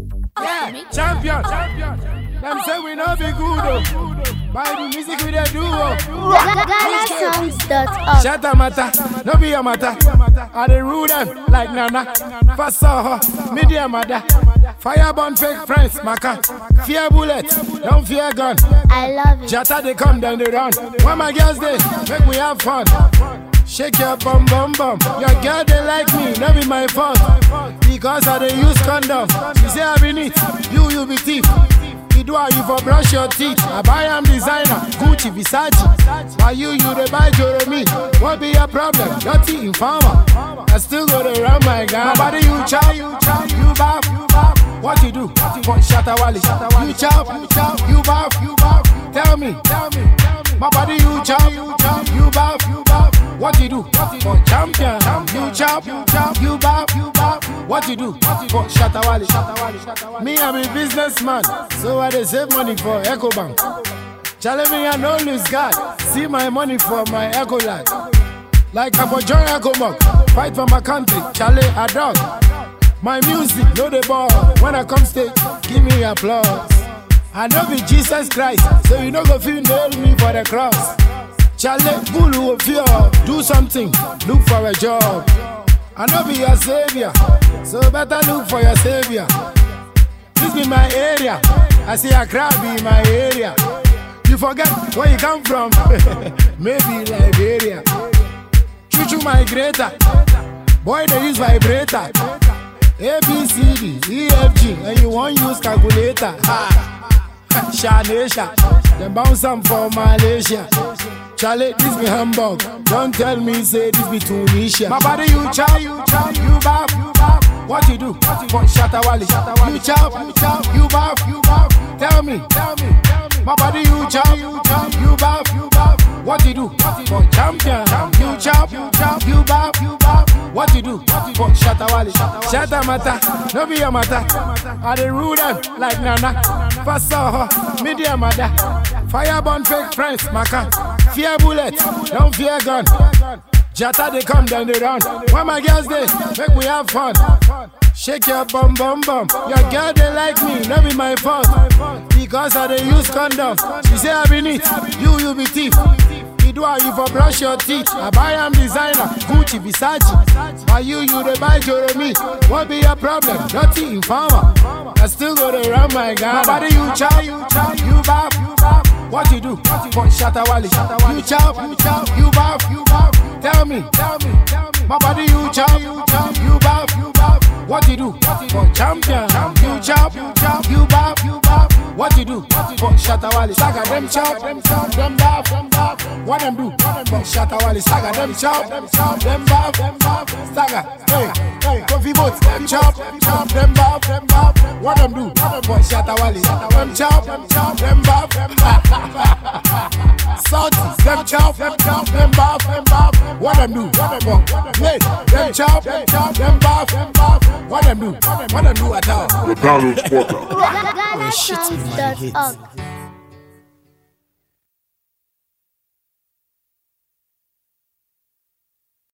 Yeah, champion. Them say we no be good oh. By the music we dey do oh. GhanaSongs.org. Shut up, matter, no be your matter. I dey rule them like Nana. First saw her, media mother. Fire burn fake friends, maka. Fear bullet, don't fear gun. I love it. Jata they come, then they run. When my girls they make we have fun. Shake your bum bum bum. Your girl they like me, not be my fault. Because I they use condom. She say I be neat, you you be thief. You do how you for brush your teeth. I buy am designer, Gucci, Versace. Why you you they buy Jeremy? What be your problem? Dirty informer. I still go to run my gun. My body you chop, you chop, you bop, you bop. What you do? For Shatawali. You chop, you chop, you bop, you bop. Tell me, tell me, tell me. My body you chop, you chop, you bop, you bop. What you do? For champion. You chop, you chop, you bop, you bop. What you do? For Shatawali. Me I'm a businessman, so I dey save money for EcoBank. Challenge me I no lose God. See my money for my Eco Life. Like I for join Agomok, fight for my country, Charlie a dog. My music, no the ball. When I come stage, give me applause. I know be Jesus Christ, so you no go feel nail me for the cross. Charlie, Gulu will fear, do something, look for a job. I know be your savior, so better look for your savior. This be my area, I see a crowd be my area. You forget where you come from, maybe Liberia. Choo choo migrator. Boy, they use vibrator. A, B, C, D, E, F, G, and you won't use calculator. Ha. Shanesha, them bounce am for Malaysia. Charlie, this be Hamburg. Don't tell me, say this be Tunisia. My body, you chop, you chop, you bop, you bop. What you do? For Shatawali. You chop, you chop, you bop, you bop. Tell me, tell me, tell me. My body, you chop, you chop, you bop, you bop. What you do? For champion. You chop, you chop, you bop, you bop. What you do? For Shatawali. Shatta matter, no be your matter. I dey rule them like Nana. First saw her, media mother. Fire burn fake friends, maka. Fear bullet, don't fear gun. Jata they come, then they run. When my girls they make we have fun. Shake your bum bum bum. Your girl they like me, no be my fault. Because I they use condom. She say I be neat, you you be thief. You do how you for brush your teeth. I buy am designer, Gucci, Versace. Why you you they buy Jeremy? What be your problem? Dirty informer. I still go to run my gun. My body you chop, you chop, you bop, you bop. What you do? For Shatawali. You chop, you chop, you bop, you bop. Tell me, tell me, tell me. My body you chop, you chop, you bop, you bop. What you do? For champion. You chop, you chop, you bop, you bop. What you do? For Shatawali. Saga them chop, them chop, them bop, them bop. What them do? For Shatawali. Saga them chop, them chop, them bop, them bop. Saga, hey, hey, coffee boats, them chop, them chop, them bop, them bop. What them do? For Shatawali. Them chop, them chop, them bop, them bop. Salty, them chop, them chop, them bop, them bop. What them do? Hey, them chop, them chop, them bop, them bop. What them do? What them do at all? The Donald Porter. GhanaSongs.org.